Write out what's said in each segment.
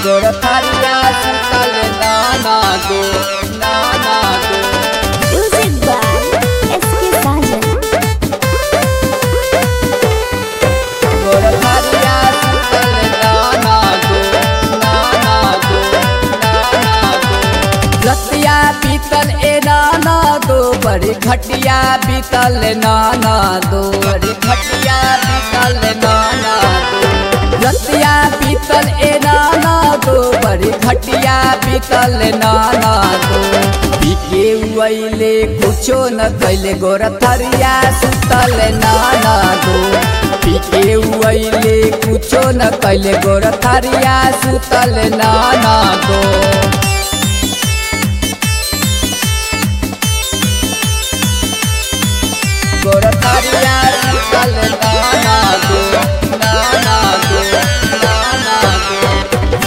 गोरखरिया सुतल नाना गो नाना गो Music by S.K. Sajan. गोरखरिया सुतल नाना गो नाना गो नाना गो रतिया बीतल ए नाना दो बड़ी घटिया बीतल नाना दो बड़ी घटिया बीतल नाना दो रतिया बीतल ए नाना दो बड़ी घटिया बीतल नाना दो पीके उइले कुछो न कैले गोरथरिया सुतल नाना दो पीके उइले कुछो न कैले गोरथरिया सुतल नाना दो गोरखरिया सुतल नाना गो नाना गो नाना गो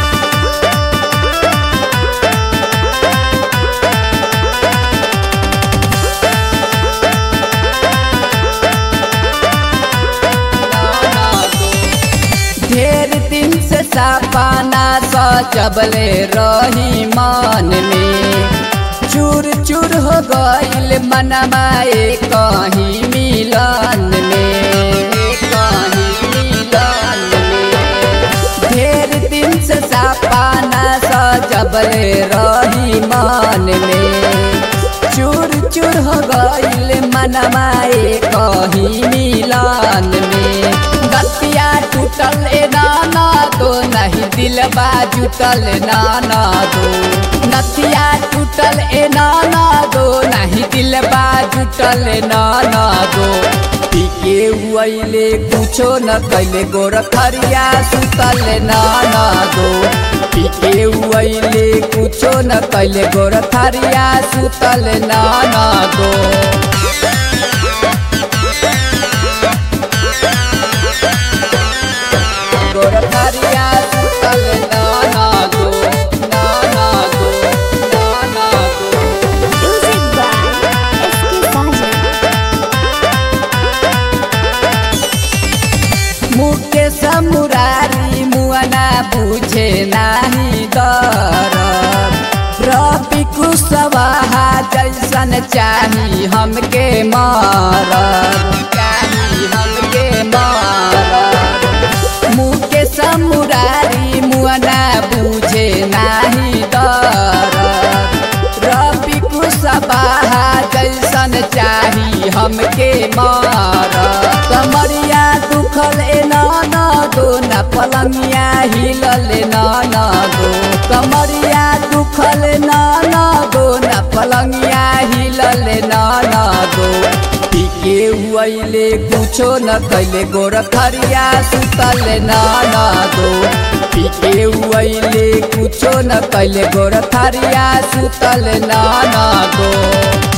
नाना गो। ढेर दिन से सपना सजबले रही मन में चूर चूर हो गईल मनमाए कहीं मिलन में कहीं मिलन में ढेर दिन से सपना सजबले रही मन में चूर चूर हो गईल मनमाए कहीं मिलन में गतिया टूटल ए नाना दो नहीं दिलबा जुटल नाना दो नथिया टूटल ए नाना दो नहीं दिलबा जुटल नाना दो पीके हुआइले कुछो न कैले गोरखरिया सुतल नाना दो पीके हुआइले कुछो न कैले गोरखरिया सुतल नाना दो गोरखरिया सुतल नाना गो नाना गो नाना गो Music by S.K. Sajan. मुके समुरारी मुअना बुझे नाही दरद रवि कुशवाहा जैसन चाही हमके मारब चाही हमके मारब मुके समुरारी मुअना बुझे नाही दरद रवि कुशवाहा जैसन चाही हमके मारब कमरिया दुखल ए नाना दो न पलंगिया हिलल नाना दो कमरिया दुखल नाना दो न पलंगिया हिलल नाना दो पीके हुआइले कुछो न कैले गोरखरिया सुतल नाना दो पीके हुआइले कुछो न कैले गोरखरिया सुतल नाना दो